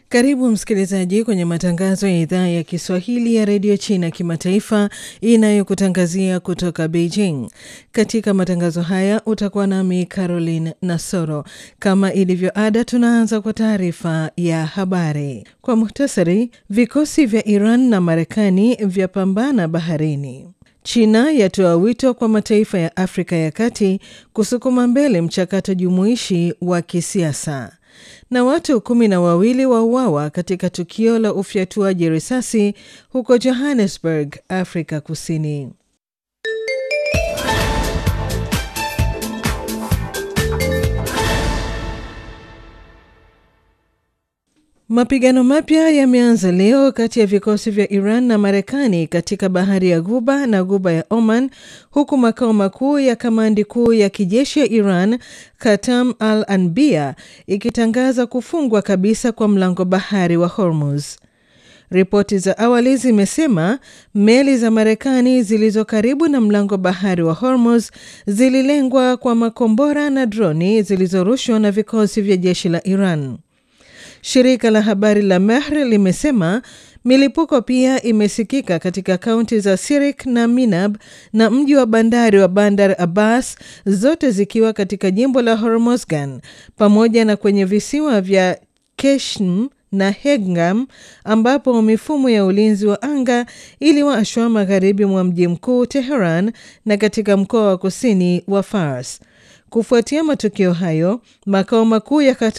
Karibu msikilizaji kwenye matangazo ya idhaa ya Kiswahili ya redio China kimataifa inayokutangazia kutoka Beijing. Katika matangazo haya utakuwa nami Caroline Nasoro. Kama ilivyo ada, tunaanza kwa taarifa ya habari kwa muhtasari. Vikosi vya Iran na Marekani vyapambana baharini. China yatoa wito kwa mataifa ya Afrika ya Kati kusukuma mbele mchakato jumuishi wa kisiasa na watu kumi na wawili wauawa katika tukio la ufyatuaji risasi huko Johannesburg, Afrika Kusini. Mapigano mapya yameanza leo kati ya vikosi vya Iran na Marekani katika bahari ya Ghuba na Ghuba ya Oman, huku makao makuu ya kamandi kuu ya kijeshi ya Iran, Katam al Anbia, ikitangaza kufungwa kabisa kwa mlango bahari wa Hormuz. Ripoti za awali zimesema meli za Marekani zilizo karibu na mlango bahari wa Hormuz zililengwa kwa makombora na droni zilizorushwa na vikosi vya jeshi la Iran. Shirika la habari la Mehr limesema milipuko pia imesikika katika kaunti za Sirik na Minab na mji wa bandari wa Bandar Abbas, zote zikiwa katika jimbo la Hormozgan, pamoja na kwenye visiwa vya Keshm na Hegam ambapo mifumo ya ulinzi wa anga iliwashwa magharibi mwa mji mkuu Teheran na katika mkoa wa kusini wa Fars. Kufuatia matukio hayo, makao makuu ya